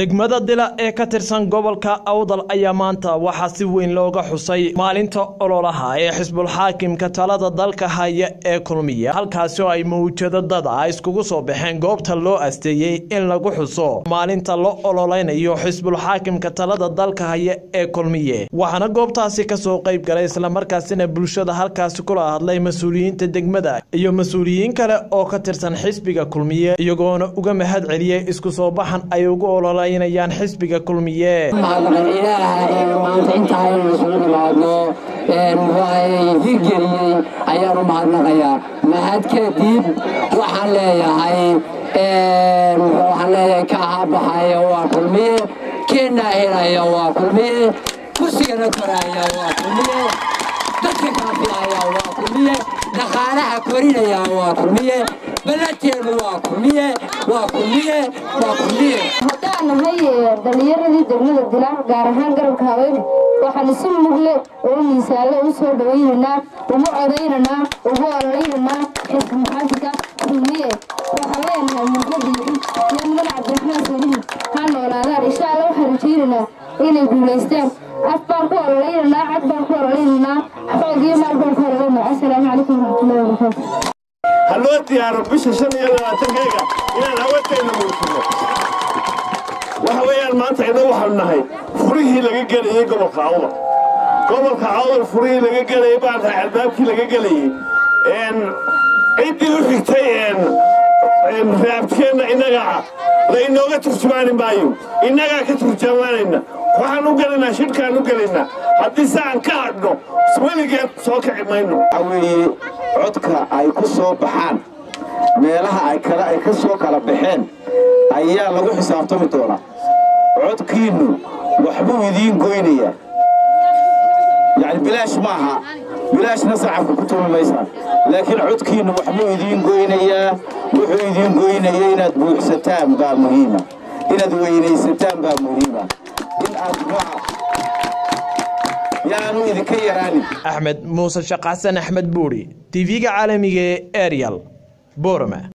degmada dila ee ka tirsan gobolka awdal ayaa maanta waxaa si weyn looga xusay maalinta ololaha ee xisbulxaakimka talada dalka haya ee kulmiya halkaasi oo ay mawjado dad ah iskugu soo baxeen goobta loo asteeyey in lagu xuso maalinta la ololeynayo xisbulxaakimka talada dalka haya ee kulmiye waxaana goobtaasi kasoo qayb galay islamarkaasina bulshada halkaasi kula hadlay mas-uuliyiinta degmada iyo mas-uuliyiin kale oo ka tirsan xisbiga kulmiye iyagoona uga mahad celiyey isku soo baxan ay ugu ololeynayaan xisbiga kulmiye ilaahay maanta intaa aynu isugu nimaadno hirgeliyey ayaan u mahadnaqayaa mahad kadib waxaan leeyahay waxaan leeyahay ka ahabaxaya waa kulmiye keenaa helaya waa kulmiye kursigana koraya waa kulmiye dadka kaafilaya waa kulmiye dhaqaalaha korinaya waa kulmiye ballateenu waa kulmiye waa kulmiye waa kulmiye haddaan nahay dhallinyaradii degmada dilaan gaar ahaan garabka haween waxaan isu mugle oo miisaalle u soo dhawaynaynaa ugu codaynaynaa ugu ololaynanaa xisbi maxaafidka kulmiye waxaan leenahay muqadiicin iyo mudan cabdiraxmaan salihi ha noolaadaan insha alla waxaan rajaynaynaa inay guulaystaan af baan ku ololaynanaa cad baan ku ololaynanaa xoog iyo maal baan ku ololaynaa assalaamu calaykum waraxmatullahi wabarakaatu ha loo diyaaro bisha shan iyo labaatankeyga inaan haweenkayna muujino waxa weeyaan maanta innagu waxaanu nahay furihii laga gelayey gobolka awdal gobolka awdal furihii laga gelayey baan tahay albaabkii laga gelayey ciddii u xigtay raabkeenna innagaa la inooga turjumaani maayo innagaa ka turjumaanayna waxaan u gelaynaa shidhkaan u gelaynaa haddii saan ka hadhno weligeed soo kici mayno weeye codka ay ku soo baxaan meelaha ay kale ay ka soo kala baxeen ayaa lagu xisaabtami doonaa codkiinnu waxbuu idiin goynayaa yacni bilaash maaha bilaashna sacabka ku tumi maysaan laakiin codkiinnu waxbuu idiin goynayaa wuxuu idiin goynaya inaad buuxsataan baa muhiima inaad weynaysataan baa muhiima in aad yaanu idinka yaraanin axmed muuse shaqaxsan axmed buuri tv-ga caalamiga ee arial boroma